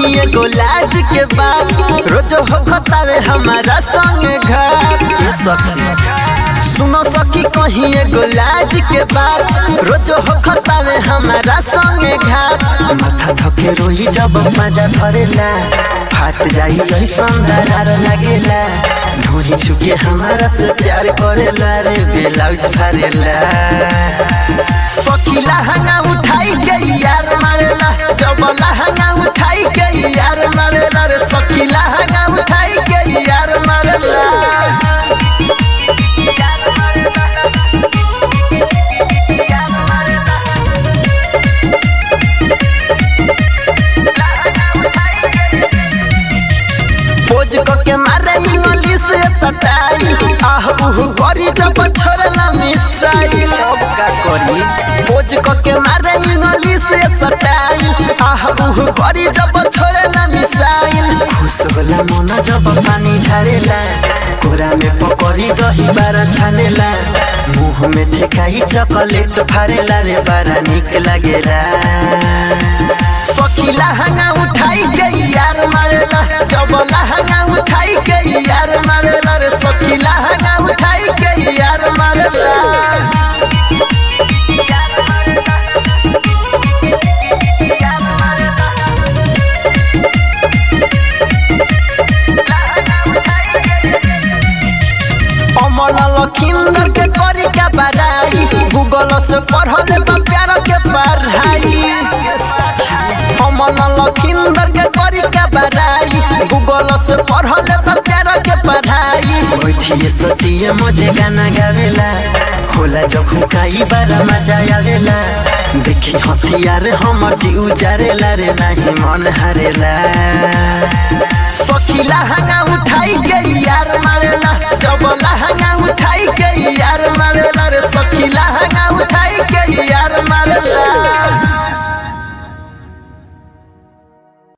कहीं एगो लाज के बात रोज हो खतावे हमारा संगे घर ये सखी सुनो सखी कहीं एगो लाज के बात रोज हो खतावे हमारा संगे घाट माथा थके रोई जब मजा धरेला फाट जाई ऐसन दरार लागेला ढोरी छुके हमारा से प्यार करेला रे ब्लाउज फारेला सखी लहंगा उठाई के यार मारेला जब लहंगा उठाई के यार मारेला रे सखी लहंगा उठाई के यार मारेला खोज क के मारे इंग्लिश से सटाई आह उह करी जब छोड़ला मिसाई अब का करी खोज क के मारे इंग्लिश से सटाई आह उह करी जब छोड़ला मिसाइल खुश होला मन जब पानी झारेला कोरा में पकड़ी दही बारा छानेला मुंह में ठेकाई चॉकलेट फारेला रे बारा निक लागेला सखी लहंगा उठाई के यार मारेला जब लहंगा उठाई के यार मारेला रे सखी लहंगा उठाई के यार मारेला अमन लखिंदर के करी का बड़ाई गूगल से पढ़ले बा प्यार के पढ़ाई अमन लखिंदर के करी का बड़ाई गूगल से पढ़ले बा प्यार के पढ़ाई बैठिए सतिए मजे गाना गावेला होला जब हुकाई बारा मजा आवेला देखी हथियार हमर जी उजारेला रे नहीं मन हारेला सखी लहंगा उठाई के यार मारेला जब